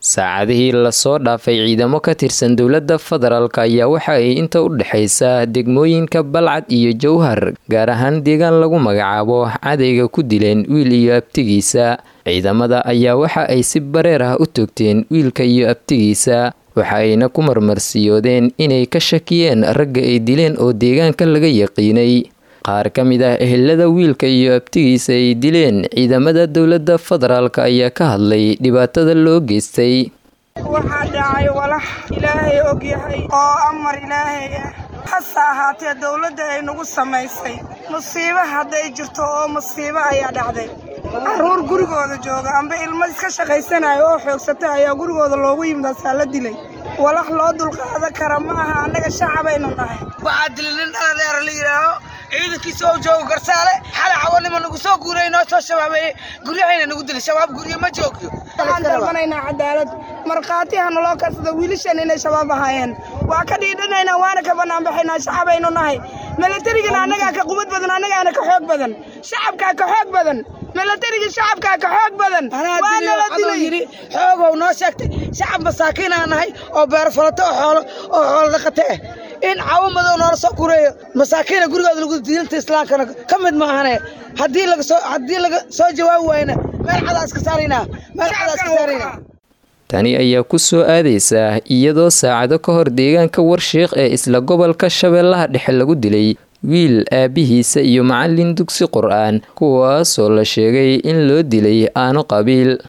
saacadihii lasoo dhaafay ciidamo ka tirsan dowladda federaalk ayaa waxa ay inta u dhexaysa degmooyinka balcad iyo jowhar gaar ahaan deegaan lagu magacaabo cadayga ku dileen wiil iyo abtigiisa ciidamada ayaa waxa ay si bareer ah u toogteen wiilka iyo abtigiisa waxa ayna ku marmarsiyoodeen inay ka shakiyeen ragga ay dileen oo deegaanka laga yaqiinay qaar ka mid ah ehelada wiilka iyo abtigiisa ay dileen ciidamada dowladda federaalk ayaa ka hadlay dhibaatada loo geystay waxaa dhacay walax ilaahay og yahay oo amar ilaahay ah hase ahaatee dowladda ay nagu samaysay musiibo hadday jirto oo musiibo ayaa dhacday carruur gurigooda jooga amba ilmo iska shaqaysanayo oo xoogsata ayaa gurigooda loogu yimid asaa la dilay walax loo dulqaadan kara ma aha annaga shacabaynu nahay waxaa dilay nin dhaladeera la yidhaaho ciidankiisa oo joogo garsaale xalay cawanima nagu soo guuray noo soo shabaabeeyey guryahayna nagu dilay shabaab guryo ma joogyo waxaan dalbanaynaa cadaalad markhaati ha naloo karsado wiilashan inay shabaab ahaayeen waa ka dhiidhanaynaa waana ka banaanbaxaynaa shacabaynu nahay milatarigana annagaa ka qubad badan annagaana ka xoog badan shacabkaa ka xoog badan milatarigii shacabkaa ka xoog badan waanala dilay yidhi xoogow noo sheegtay shacab masaakiinaa nahay oo beer falato oo xoolo oo xoolo dhaqate ah in cawo madow noola soo gureeyo masaakiina gurigooda lagu diinta islaamkana ka mid maahane haddii laga soo haddii laga soo jawaabi waayna meel cadaa iska saaraynaa meel cadaa iska saaraynaa tani ayaa ku soo aadaysa iyadoo saacado ka hor deegaanka warshiiq ee isla gobolka shabeellaha dhexe lagu dilay wiil aabihiisa iyo macalin dugsi qur-aan kuwaasoo la sheegay in loo dilay aano qabiil